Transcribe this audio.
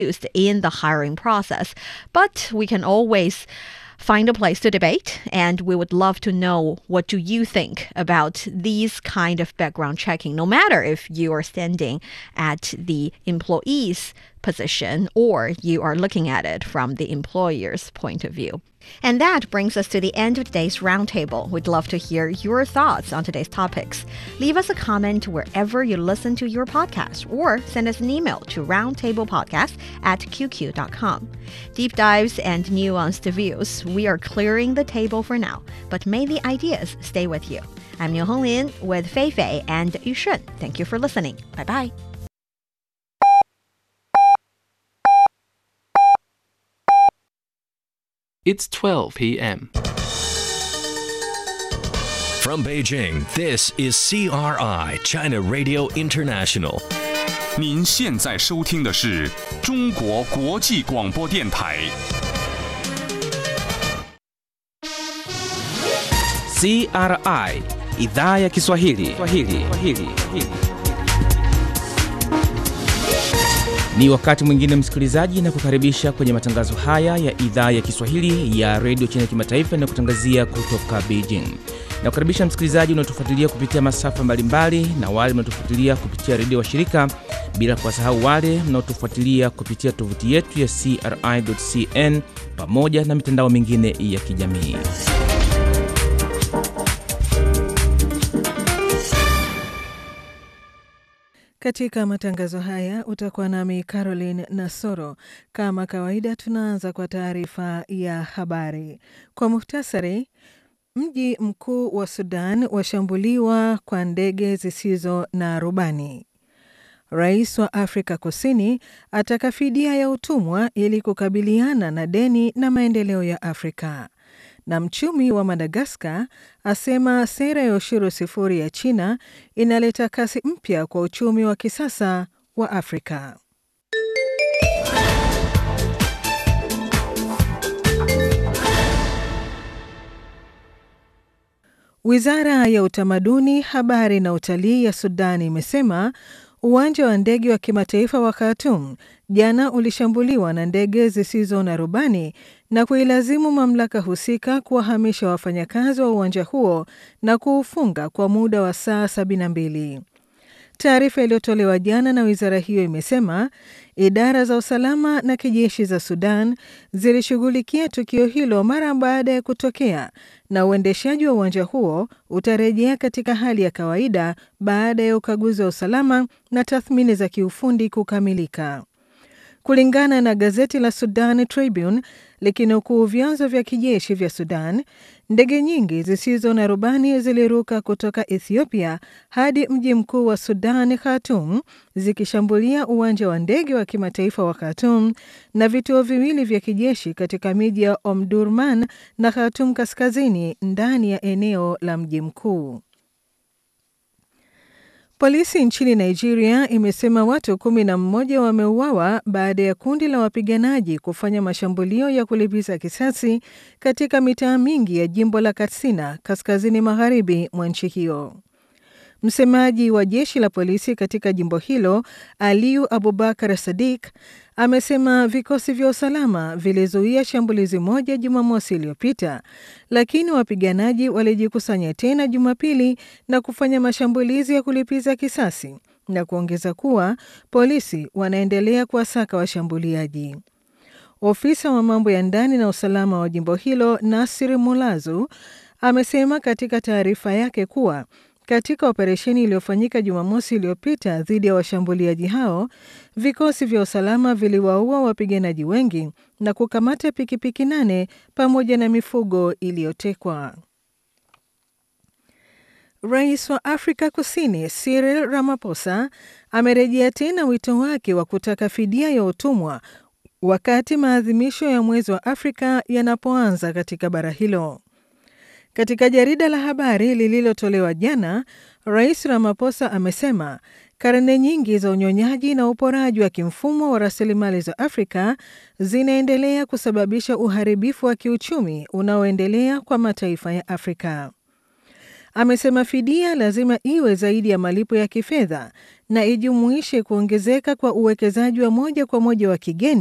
used in the hiring process. But we can always find a place to debate and we would love to know what do you think about these kind of background checking no matter if you are standing at the employee's position or you are looking at it from the employer's point of view. And that brings us to the end of today's roundtable. We'd love to hear your thoughts on today's topics. Leave us a comment wherever you listen to your podcast or send us an email to roundtablepodcast at qq.com. Deep dives and nuanced views, we are clearing the table for now, but may the ideas stay with you. I'm Niu Honglin with Fei Fei and Yu Shun. Thank you for listening. Bye bye. It's 12 p.m. From Beijing, this is CRI, China Radio International. 您现在收听的是中国国际广播电台。 CRI idhaa ya Kiswahili. Kiswahili. Kiswahili. Ni wakati mwingine msikilizaji, na kukaribisha kwenye matangazo haya ya idhaa ya Kiswahili ya redio China kimataifa na kutangazia kutoka Beijing. Na kukaribisha msikilizaji unaotufuatilia kupitia masafa mbalimbali na wale mnaotufuatilia kupitia redio wa shirika, bila kuwasahau wale mnaotufuatilia kupitia tovuti yetu ya CRI.cn pamoja na mitandao mingine ya kijamii. Katika matangazo haya utakuwa nami Caroline Nasoro. Kama kawaida, tunaanza kwa taarifa ya habari kwa muhtasari. Mji mkuu wa Sudan washambuliwa kwa ndege zisizo na rubani. Rais wa Afrika Kusini ataka fidia ya utumwa ili kukabiliana na deni na maendeleo ya Afrika na mchumi wa Madagaskar asema sera ya ushuru sifuri ya China inaleta kasi mpya kwa uchumi wa kisasa wa Afrika. Wizara ya Utamaduni, Habari na Utalii ya Sudani imesema uwanja wa ndege wa kimataifa wa Khartoum jana ulishambuliwa na ndege zisizo na rubani na kuilazimu mamlaka husika kuwahamisha wafanyakazi wa uwanja huo na kuufunga kwa muda wa saa 72. Taarifa iliyotolewa jana na wizara hiyo imesema idara za usalama na kijeshi za Sudan zilishughulikia tukio hilo mara baada ya kutokea na uendeshaji wa uwanja huo utarejea katika hali ya kawaida baada ya ukaguzi wa usalama na tathmini za kiufundi kukamilika. Kulingana na gazeti la Sudan Tribune likinukuu vyanzo vya kijeshi vya Sudan, ndege nyingi zisizo na rubani ziliruka kutoka Ethiopia hadi mji mkuu wa Sudan, Khartoum, zikishambulia uwanja wa ndege wa kimataifa wa Khartoum na vituo viwili vya kijeshi katika miji ya Omdurman na Khartoum kaskazini ndani ya eneo la mji mkuu. Polisi nchini Nigeria imesema watu kumi na mmoja wameuawa baada ya kundi la wapiganaji kufanya mashambulio ya kulipiza kisasi katika mitaa mingi ya jimbo la Katsina kaskazini magharibi mwa nchi hiyo. Msemaji wa jeshi la polisi katika jimbo hilo Aliyu Abubakar Sadik amesema vikosi vya usalama vilizuia shambulizi moja Jumamosi iliyopita, lakini wapiganaji walijikusanya tena Jumapili na kufanya mashambulizi ya kulipiza kisasi na kuongeza kuwa polisi wanaendelea kuwasaka washambuliaji. Ofisa wa mambo ya ndani na usalama wa jimbo hilo Nasir Mulazu amesema katika taarifa yake kuwa katika operesheni iliyofanyika Jumamosi iliyopita dhidi ya washambuliaji hao, vikosi vya usalama viliwaua wapiganaji wengi na kukamata pikipiki nane pamoja na mifugo iliyotekwa. Rais wa Afrika Kusini Cyril Ramaphosa amerejea tena wito wake wa kutaka fidia ya utumwa wakati maadhimisho ya mwezi wa Afrika yanapoanza katika bara hilo. Katika jarida la habari lililotolewa jana, Rais Ramaphosa amesema karne nyingi za unyonyaji na uporaji wa kimfumo wa rasilimali za Afrika zinaendelea kusababisha uharibifu wa kiuchumi unaoendelea kwa mataifa ya Afrika. amesema fidia lazima iwe zaidi ya malipo ya kifedha na ijumuishe kuongezeka kwa uwekezaji wa moja kwa moja wa kigeni